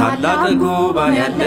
ታላቅ ጉባኤ ያለ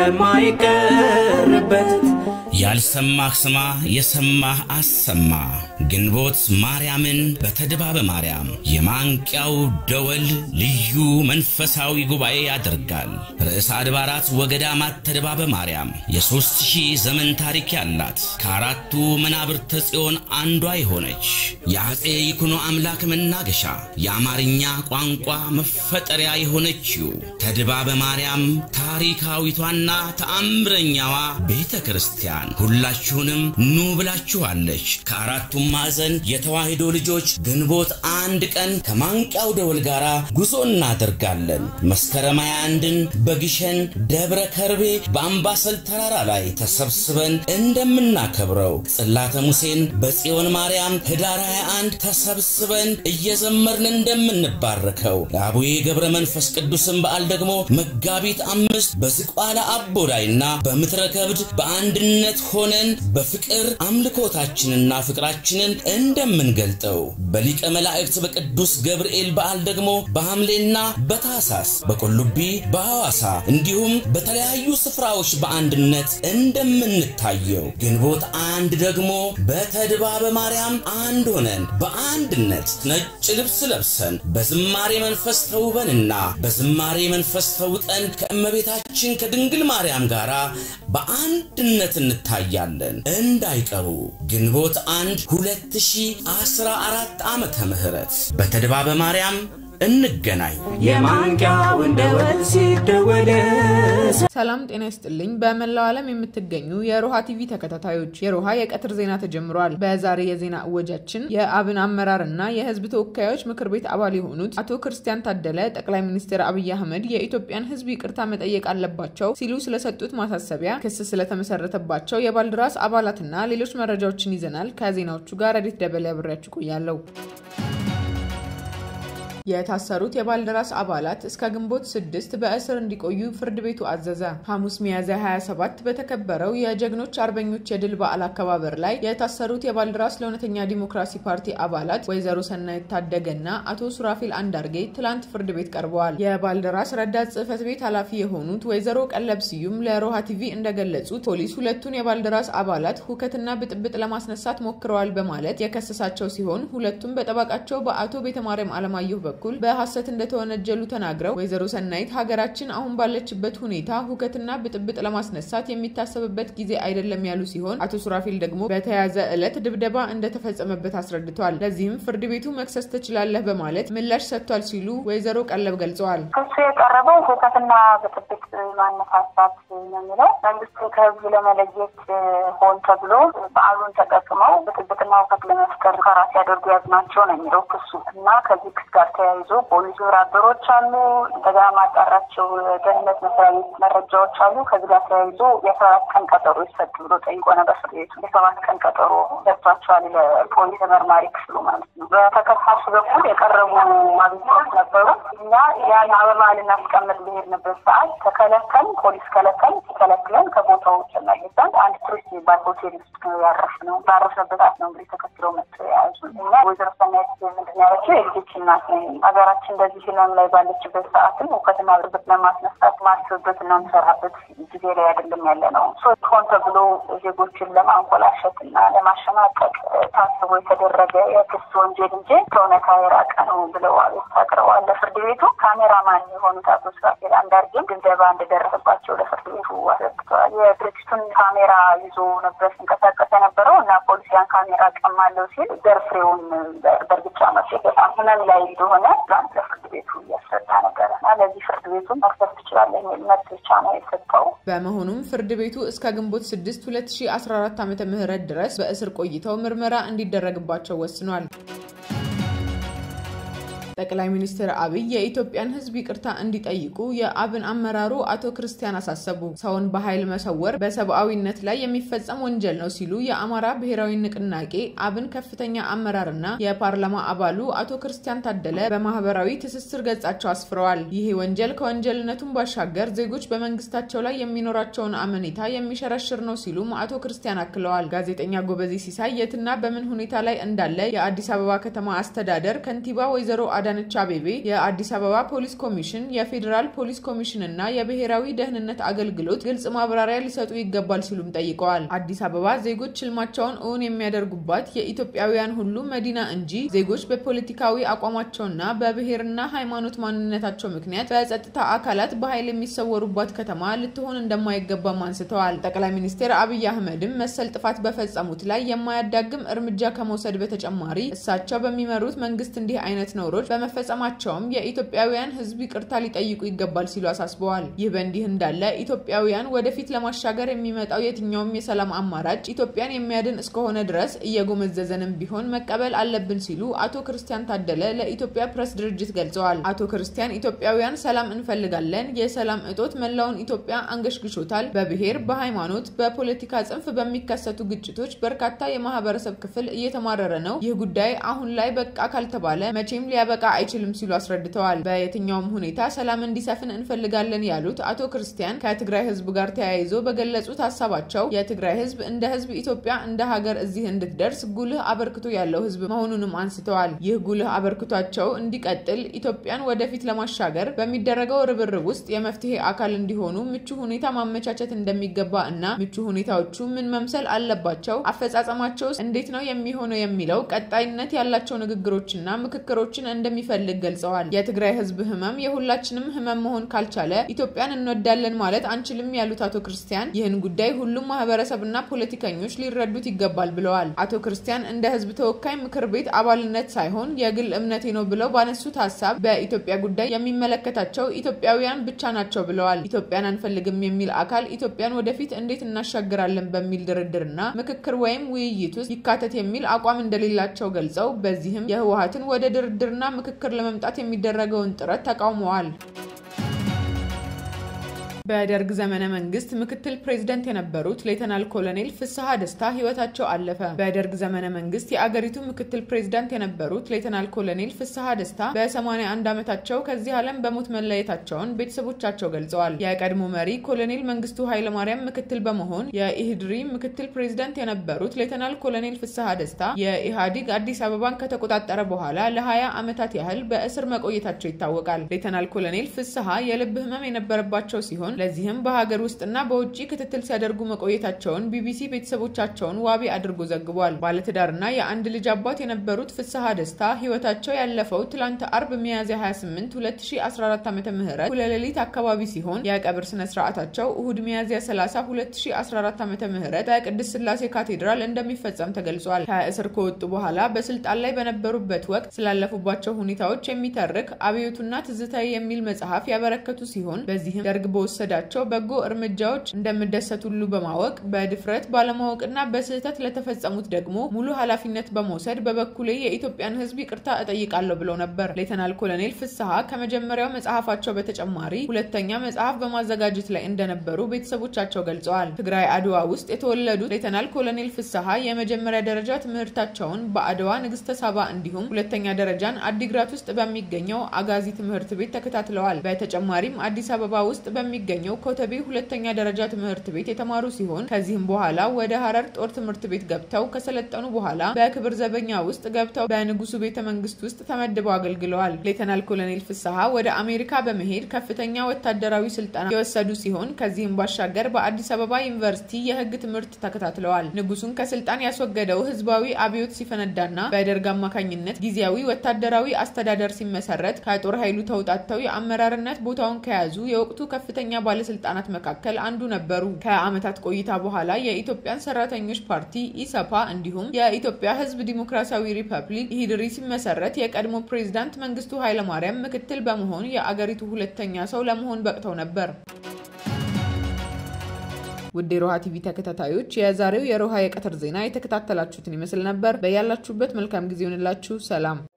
የማይቀርበት ያልሰማህ ስማ፣ የሰማህ አሰማ። ግንቦት ማርያምን በተድባበ ማርያም የማንቂያው ደወል ልዩ መንፈሳዊ ጉባኤ ያደርጋል። ርዕሰ አድባራት ወገዳማት ተድባበ ማርያም የሦስት ሺህ ዘመን ታሪክ ያላት ከአራቱ መናብርተ ጽዮን አንዷ የሆነች የአፄ ይኩኖ አምላክ መናገሻ የአማርኛ ቋንቋ መፈጠሪያ የሆነችው ተድባበ ማርያም ታሪካዊቷና ተአምረኛዋ ቤተ ክርስቲያን ሁላችሁንም ኑ ብላችኋለች። ከአራቱም ማዕዘን የተዋሕዶ ልጆች ግንቦት አንድ ቀን ከማንቂያው ደወል ጋር ጉዞ እናደርጋለን። መስከረም ሃያ አንድን በግሸን ደብረ ከርቤ በአምባሰል ተራራ ላይ ተሰብስበን እንደምናከብረው ጽላተ ሙሴን በጽዮን ማርያም ህዳር 21 ተሰብስበን እየዘመርን እንደምንባረከው የአቡዬ ገብረ መንፈስ ቅዱስን በዓል ደግሞ መጋቢት አምስት በዝቋላ አቦዳይና በምትረ ከብድ በአንድነት ሆነን በፍቅር አምልኮታችንና ፍቅራችንን እንደምንገልጠው በሊቀ መላእክት በቅዱስ ገብርኤል በዓል ደግሞ በሐምሌና በታሳስ በቆሉቢ በሐዋሳ እንዲሁም በተለያዩ ስፍራዎች በአንድነት እንደምንታየው ግንቦት አንድ ደግሞ በተድባበ ማርያም አንድ ሆነን በአንድነት ነጭ ልብስ ለብሰን በዝማሬ መንፈስ ተውበንና በዝማሬ መንፈስ ተውጠን ከእመቤታችን ከድንግል ማርያም ጋር በአንድነት እንታያለን። እንዳይቀሩ ግንቦት አንድ 2014 ዓመተ ምህረት በተድባበ ማርያም እንገናኝ። የማንቂያውን ደወል ሲደወል ሰላም ጤና ይስጥልኝ። በመላው ዓለም የምትገኙ የሮሃ ቲቪ ተከታታዮች የሮሃ የቀትር ዜና ተጀምሯል። በዛሬ የዜና እወጃችን የአብን አመራር እና የሕዝብ ተወካዮች ምክር ቤት አባል የሆኑት አቶ ክርስቲያን ታደለ ጠቅላይ ሚኒስትር አብይ አህመድ የኢትዮጵያን ሕዝብ ይቅርታ መጠየቅ አለባቸው ሲሉ ስለሰጡት ማሳሰቢያ፣ ክስ ስለተመሰረተባቸው የባልደራስ አባላትና ሌሎች መረጃዎችን ይዘናል። ከዜናዎቹ ጋር ረዲት ደበሌ አብሬያችሁ ቆያለሁ። የታሰሩት የባልደራስ አባላት እስከ ግንቦት ስድስት በእስር እንዲቆዩ ፍርድ ቤቱ አዘዘ። ሐሙስ ሚያዝያ 27 በተከበረው የጀግኖች አርበኞች የድል በዓል አከባበር ላይ የታሰሩት የባልደራስ ለእውነተኛ ዲሞክራሲ ፓርቲ አባላት ወይዘሮ ሰናይት ታደገና አቶ ሱራፊል አንዳርጌ ትላንት ፍርድ ቤት ቀርበዋል። የባልደራስ ረዳት ጽሕፈት ቤት ኃላፊ የሆኑት ወይዘሮ ቀለብ ስዩም ለሮሃ ቲቪ እንደገለጹት ፖሊስ ሁለቱን የባልደራስ አባላት ሁከትና ብጥብጥ ለማስነሳት ሞክረዋል በማለት የከሰሳቸው ሲሆን ሁለቱም በጠበቃቸው በአቶ ቤተማርያም አለማየሁ በኩል በሐሰት እንደተወነጀሉ ተናግረው ወይዘሮ ሰናይት ሀገራችን አሁን ባለችበት ሁኔታ ሁከትና ብጥብጥ ለማስነሳት የሚታሰብበት ጊዜ አይደለም ያሉ ሲሆን አቶ ሱራፊል ደግሞ በተያዘ ዕለት ድብደባ እንደተፈጸመበት አስረድቷል። ለዚህም ፍርድ ቤቱ መክሰስ ትችላለህ በማለት ምላሽ ሰጥቷል ሲሉ ወይዘሮ ቀለብ ገልጸዋል። ክሱ የቀረበው ሁከትና ብጥብጥ ማነሳሳት ነው የሚለው መንግስትን ከህዝብ ለመለየት ሆን ተብሎ በዓሉን ተጠቅመው ብጥብጥና ሁከት ለመፍጠር ሙከራ ሲያደርጉ ያዝናቸው ነው የሚለው ክሱ እና ከዚህ ክስ ጋር ተያይዞ ፖሊስ ግብረ አበሮች አሉ። እንደገና ማጣራቸው ደህንነት መስሪያ ቤት መረጃዎች አሉ። ከዚህ ጋር ተያይዞ የሰባት ቀን ቀጠሮ ይሰጥ ብሎ ጠይቆ ነበር ፍርድ ቤቱ። የሰባት ቀን ቀጠሮ ሰጥቷቸዋል ለፖሊስ መርማሪ ክፍሉ ማለት ነው። በተከሳሽ በኩል የቀረቡ ማግኘቶች ነበሩ። እኛ ያን አበባ ልናስቀምጥ ብሄድንበት ሰዓት ተከለከል፣ ፖሊስ ከለከል። ሲከለክለን ከቦታው ተመልሰን አንድ ቱሪስት የሚባል ሆቴል ውስጥ ነው ያረፍነው። ባረፍንበት ሰዓት ነው እንግዲህ ተከትለው መጥቶ የያዙ እና ወይዘሮ ሰናይት ምንድን ነው ያለችው የልጆች እናት ነኝ ሀገራችን እንደዚህ ህመም ላይ ባለችበት ሰዓትም እውቀትና ብጥብጥ ለማስነሳት ማስብበት እና ምሰራበት ጊዜ ላይ አይደለም ያለ ነው። ሆን ተብሎ ዜጎችን ለማንኮላሸት እና ለማሸማቀቅ ታስቦ የተደረገ የክስ ወንጀል እንጂ ከእውነታ የራቀ ነው ብለው አቤቱታ አቅርበዋል ለፍርድ ቤቱ። ካሜራማን የሆኑት አቶ ሱራፌል አንዳርጌም ድብደባ እንደደረሰባቸው ለፍርድ ቤቱ አስረድተዋል። የድርጅቱን ካሜራ ይዞ ነበር ሲንቀሳቀስ የነበረው እና ፖሊስ ያን ካሜራ ቀማለው ሲል ዘርፍሬውን በእርግጫ መቼ በጣም ህመም ላይ እንደሆነ ትናንት ለፍርድ ቤቱ እያስረዳ ነበረ እና ለዚህ ፍርድ ቤቱ መክሰስ ትችላለህ የሚል መብት ብቻ ነው የሰጠው። በመሆኑም ፍርድ ቤቱ እስከ ግንቦት 6 2014 ዓ ም ድረስ በእስር ቆይተው ምርመራ እንዲደረግባቸው ወስኗል። ጠቅላይ ሚኒስትር አብይ የኢትዮጵያን ሕዝብ ይቅርታ እንዲጠይቁ የአብን አመራሩ አቶ ክርስቲያን አሳሰቡ። ሰውን በኃይል መሰወር በሰብአዊነት ላይ የሚፈጸም ወንጀል ነው ሲሉ የአማራ ብሔራዊ ንቅናቄ አብን ከፍተኛ አመራርና የፓርላማ አባሉ አቶ ክርስቲያን ታደለ በማህበራዊ ትስስር ገጻቸው አስፍረዋል። ይህ ወንጀል ከወንጀልነቱም ባሻገር ዜጎች በመንግስታቸው ላይ የሚኖራቸውን አመኔታ የሚሸረሽር ነው ሲሉም አቶ ክርስቲያን አክለዋል። ጋዜጠኛ ጎበዜ ሲሳይ የትና በምን ሁኔታ ላይ እንዳለ የአዲስ አበባ ከተማ አስተዳደር ከንቲባ ወይዘሮ አዳ አዳነች አቤቤ የአዲስ አበባ ፖሊስ ኮሚሽን፣ የፌዴራል ፖሊስ ኮሚሽን እና የብሔራዊ ደህንነት አገልግሎት ግልጽ ማብራሪያ ሊሰጡ ይገባል ሲሉም ጠይቀዋል። አዲስ አበባ ዜጎች ህልማቸውን እውን የሚያደርጉባት የኢትዮጵያውያን ሁሉ መዲና እንጂ ዜጎች በፖለቲካዊ አቋማቸውና በብሔርና ሃይማኖት ማንነታቸው ምክንያት በጸጥታ አካላት በኃይል የሚሰወሩባት ከተማ ልትሆን እንደማይገባም አንስተዋል። ጠቅላይ ሚኒስትር አብይ አህመድም መሰል ጥፋት በፈጸሙት ላይ የማያዳግም እርምጃ ከመውሰድ በተጨማሪ እሳቸው በሚመሩት መንግስት እንዲህ አይነት ነውሮች በመፈጸማቸውም የኢትዮጵያውያን ህዝብ ይቅርታ ሊጠይቁ ይገባል ሲሉ አሳስበዋል። ይህ በእንዲህ እንዳለ ኢትዮጵያውያን ወደፊት ለማሻገር የሚመጣው የትኛውም የሰላም አማራጭ ኢትዮጵያን የሚያድን እስከሆነ ድረስ እየጎመዘዘንም ቢሆን መቀበል አለብን ሲሉ አቶ ክርስቲያን ታደለ ለኢትዮጵያ ፕሬስ ድርጅት ገልጸዋል። አቶ ክርስቲያን ኢትዮጵያውያን ሰላም እንፈልጋለን፣ የሰላም እጦት መላውን ኢትዮጵያ አንገሽግሾታል። በብሔር በሃይማኖት፣ በፖለቲካ ጽንፍ በሚከሰቱ ግጭቶች በርካታ የማህበረሰብ ክፍል እየተማረረ ነው። ይህ ጉዳይ አሁን ላይ በቃ ካልተባለ መቼም ሊያበቃ አይችልም ሲሉ አስረድተዋል። በየትኛውም ሁኔታ ሰላም እንዲሰፍን እንፈልጋለን ያሉት አቶ ክርስቲያን ከትግራይ ህዝብ ጋር ተያይዞ በገለጹት ሀሳባቸው የትግራይ ህዝብ እንደ ህዝብ ኢትዮጵያ እንደ ሀገር እዚህ እንድትደርስ ጉልህ አበርክቶ ያለው ህዝብ መሆኑንም አንስተዋል። ይህ ጉልህ አበርክቷቸው እንዲቀጥል ኢትዮጵያን ወደፊት ለማሻገር በሚደረገው ርብርብ ውስጥ የመፍትሄ አካል እንዲሆኑ ምቹ ሁኔታ ማመቻቸት እንደሚገባ እና ምቹ ሁኔታዎቹ ምን መምሰል አለባቸው፣ አፈጻጸማቸው እንዴት ነው የሚሆነው የሚለው ቀጣይነት ያላቸው ንግግሮችና ምክክሮችን እንደሚፈልግ ገልጸዋል። የትግራይ ህዝብ ህመም የሁላችንም ህመም መሆን ካልቻለ ኢትዮጵያን እንወዳለን ማለት አንችልም ያሉት አቶ ክርስቲያን ይህን ጉዳይ ሁሉም ማህበረሰብና ፖለቲከኞች ሊረዱት ይገባል ብለዋል። አቶ ክርስቲያን እንደ ህዝብ ተወካይ ምክር ቤት አባልነት ሳይሆን የግል እምነቴ ነው ብለው ባነሱት ሀሳብ በኢትዮጵያ ጉዳይ የሚመለከታቸው ኢትዮጵያውያን ብቻ ናቸው ብለዋል። ኢትዮጵያን አንፈልግም የሚል አካል ኢትዮጵያን ወደፊት እንዴት እናሻግራለን በሚል ድርድርና ምክክር ወይም ውይይት ውስጥ ይካተት የሚል አቋም እንደሌላቸው ገልጸው በዚህም የህወሀትን ወደ ድርድርና ምክክር ለመምጣት የሚደረገውን ጥረት ተቃውመዋል። በደርግ ዘመነ መንግስት ምክትል ፕሬዝደንት የነበሩት ሌተናል ኮሎኔል ፍስሐ ደስታ ህይወታቸው አለፈ። በደርግ ዘመነ መንግስት የአገሪቱ ምክትል ፕሬዝዳንት የነበሩት ሌተናል ኮሎኔል ፍስሐ ደስታ በ81 ዓመታቸው ከዚህ ዓለም በሞት መለየታቸውን ቤተሰቦቻቸው ገልጸዋል። የቀድሞ መሪ ኮሎኔል መንግስቱ ኃይለማርያም ምክትል በመሆን የኢህድሪ ምክትል ፕሬዝዳንት የነበሩት ሌተናል ኮሎኔል ፍስሐ ደስታ የኢህአዲግ አዲስ አበባን ከተቆጣጠረ በኋላ ለ20 ዓመታት ያህል በእስር መቆየታቸው ይታወቃል። ሌተናል ኮሎኔል ፍስሐ የልብ ህመም የነበረባቸው ሲሆን ለዚህም በሀገር ውስጥና በውጭ ክትትል ሲያደርጉ መቆየታቸውን ቢቢሲ ቤተሰቦቻቸውን ዋቢ አድርጎ ዘግቧል። ባለትዳርና የአንድ ልጅ አባት የነበሩት ፍስሐ ደስታ ህይወታቸው ያለፈው ትላንት አርብ ሚያዝያ 28 2014 ዓ ም ሁለሌሊት አካባቢ ሲሆን የቀብር ስነ ስርዓታቸው እሁድ ሚያዝያ 30 2014 ዓ ም በቅድስት ስላሴ ካቴድራል እንደሚፈጸም ተገልጿል። ከእስር ከወጡ በኋላ በስልጣን ላይ በነበሩበት ወቅት ስላለፉባቸው ሁኔታዎች የሚተርክ አብዮቱና ትዝታዊ የሚል መጽሐፍ ያበረከቱ ሲሆን በዚህም ደርግ በወሰ ዳቸው በጎ እርምጃዎች እንደምደሰት ሁሉ በማወቅ በድፍረት ባለማወቅና በስህተት ለተፈጸሙት ደግሞ ሙሉ ኃላፊነት በመውሰድ በበኩሌ የኢትዮጵያን ሕዝብ ይቅርታ እጠይቃለሁ ብለው ነበር። ሌተናል ኮሎኔል ፍስሐ ከመጀመሪያው መጽሐፋቸው በተጨማሪ ሁለተኛ መጽሐፍ በማዘጋጀት ላይ እንደነበሩ ቤተሰቦቻቸው ገልጸዋል። ትግራይ አድዋ ውስጥ የተወለዱት ሌተናል ኮሎኔል ፍስሐ የመጀመሪያ ደረጃ ትምህርታቸውን በአድዋ ንግስተ ሳባ እንዲሁም ሁለተኛ ደረጃን አዲግራት ውስጥ በሚገኘው አጋዚ ትምህርት ቤት ተከታትለዋል። በተጨማሪም አዲስ አበባ ውስጥ በሚገ የሚገኘው ኮተቤ ሁለተኛ ደረጃ ትምህርት ቤት የተማሩ ሲሆን ከዚህም በኋላ ወደ ሀረር ጦር ትምህርት ቤት ገብተው ከሰለጠኑ በኋላ በክብር ዘበኛ ውስጥ ገብተው በንጉሱ ቤተ መንግስት ውስጥ ተመድበው አገልግለዋል። ሌተናል ኮሎኔል ፍስሐ ወደ አሜሪካ በመሄድ ከፍተኛ ወታደራዊ ስልጠና የወሰዱ ሲሆን ከዚህም ባሻገር በአዲስ አበባ ዩኒቨርሲቲ የህግ ትምህርት ተከታትለዋል። ንጉሱን ከስልጣን ያስወገደው ህዝባዊ አብዮት ሲፈነዳና በደርግ አማካኝነት ጊዜያዊ ወታደራዊ አስተዳደር ሲመሰረት ከጦር ኃይሉ ተውጣተው የአመራርነት ቦታውን ከያዙ የወቅቱ ከፍተኛ ባለስልጣናት መካከል አንዱ ነበሩ። ከዓመታት ቆይታ በኋላ የኢትዮጵያን ሰራተኞች ፓርቲ ኢሰፓ እንዲሁም የኢትዮጵያ ህዝብ ዲሞክራሲያዊ ሪፐብሊክ ኢህድሪ ሲመሰረት የቀድሞ ፕሬዝዳንት መንግስቱ ኃይለማርያም ምክትል በመሆን የአገሪቱ ሁለተኛ ሰው ለመሆን በቅተው ነበር። ውድ የሮሃ ቲቪ ተከታታዮች የዛሬው የሮሃ የቀትር ዜና የተከታተላችሁትን ይመስል ነበር። በያላችሁበት መልካም ጊዜ ይሆንላችሁ። ሰላም